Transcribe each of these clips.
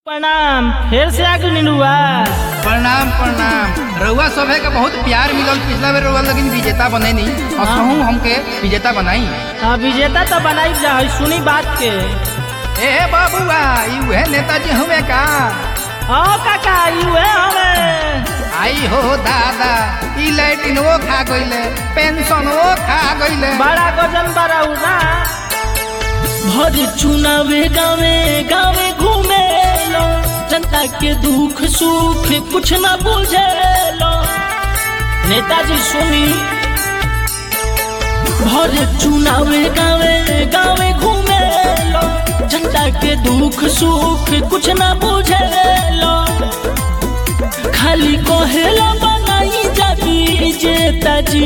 प्रणाम फिर से आगे निनुआ प्रणाम प्रणाम रउआ सभे के बहुत प्यार मिलल पिछला बेर रउआ लेकिन विजेता बने नहीं और हाँ। कहूँ हमके विजेता बनाई हाँ विजेता तो बनाई जा है सुनी बात के ए बाबुआ ई उहे नेताजी हुए का हाँ काका युए हमें आई हो दादा ई लैट्रिनवो खा गइले पेंशनवो खा गइले बड़ा गजन बड़ा ना भर चुनावे गावे गावे घूमे लो जनता के दुख सुख कुछ न बुझे लो नेताजी सुनी भर चुनावे गावे गावे घूमे लो जनता के दुख सुख कुछ न बुझे लो खाली कहेला बनाई जाती जेताजी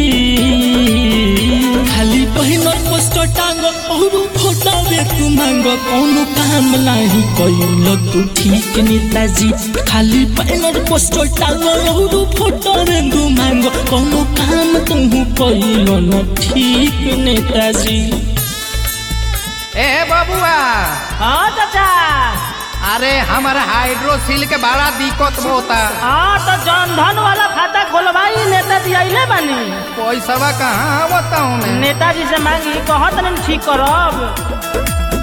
खाली पहिनर पोस्टर टांग और फोटा में तू मांग कौनो काम नहीं कइल तू ठीक नेताजी खाली पहिनर पोस्टर टांग और फोटा में तू मांग कौनो काम तू कइल न ठीक नेताजी ए बाबुआ हाँ चाचा अरे हमार हाइड्रोसिल के बड़ा दिक्कत होता हाँ तो जन धन वाला खाता खोलवाई नेताजी आइले बानी पैसा कहाँ बताऊँ मैं नेताजी से मांगी कहत नहीं ठीक करब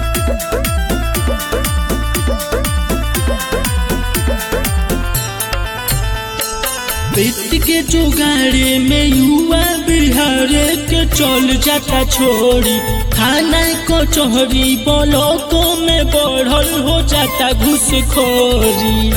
पेट के जुगाड़े में युवा बिहार के चल जाता छोड़ी खाना कचहरी ब्लॉकों में बढ़ल हो जाता घुसखोरी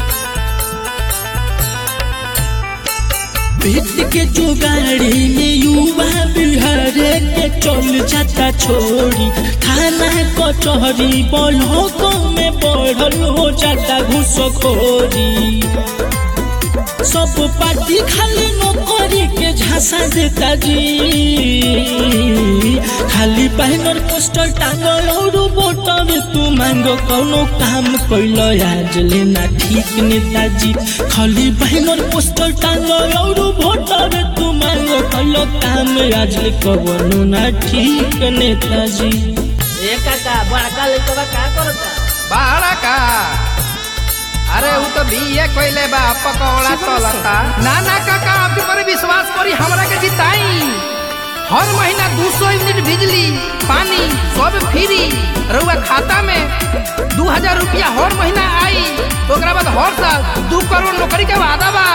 पेट के जुगाड़ी में युवा बिहार के चल जाता छोड़ी थाना कचहरी ब्लॉकों में बढ़ल हो जाता घुसखोरी सब पार्टी खाली नौकरी के झांसा देता जी खाली बैनर पोस्टर टांगल और वोटर तू मांगो कौनो काम कैल आज लेना ठीक नेताजी खाली बैनर पोस्टर टांगल और वोटर तू मांगो कैल काम आज ले कवनो ना ठीक नेताजी ए काका बड़का लइकवा का करता बाड़ा का अरे वो तो बीए कोइले बा पकौड़ा तलता ना ना काका आप पर विश्वास करी हमरा के जिताई हर महीना दो सौ यूनिट बिजली पानी सब फ्री रउआ खाता में दू हजार रुपया हर महीना आई ओकरा बाद हर साल दू करोड़ नौकरी के वादा बा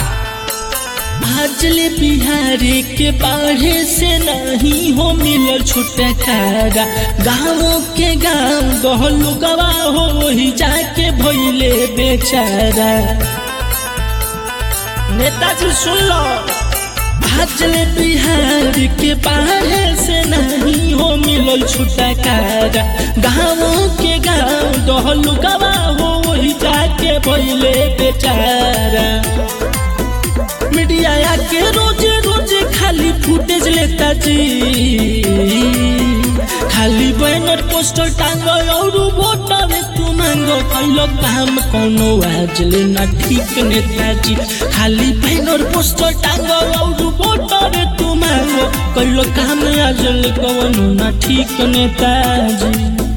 आजले बिहारी के बाढ़े से नहीं हो मिलल छुटकारा गाँव के गाँव गहलू गवा हो वही जाके भैले बेचारा नेताजी सुन लो आजले बिहार के बाढ़े से नहीं हो मिलल छुटकारा गाँव के गाँव गहलू गवा हो वही जाके भैले बेचारा मीडिया आके रोज रोज खाली फुटेज लेता जी खाली बैनर पोस्टर टांगो और वोटर तू मांगो कैलो काम कोनो आज लेना ठीक नेताजी खाली बैनर पोस्टर टांगो और वोटर तू मांगो कैलो काम आज ले कोनो ना ठीक नेताजी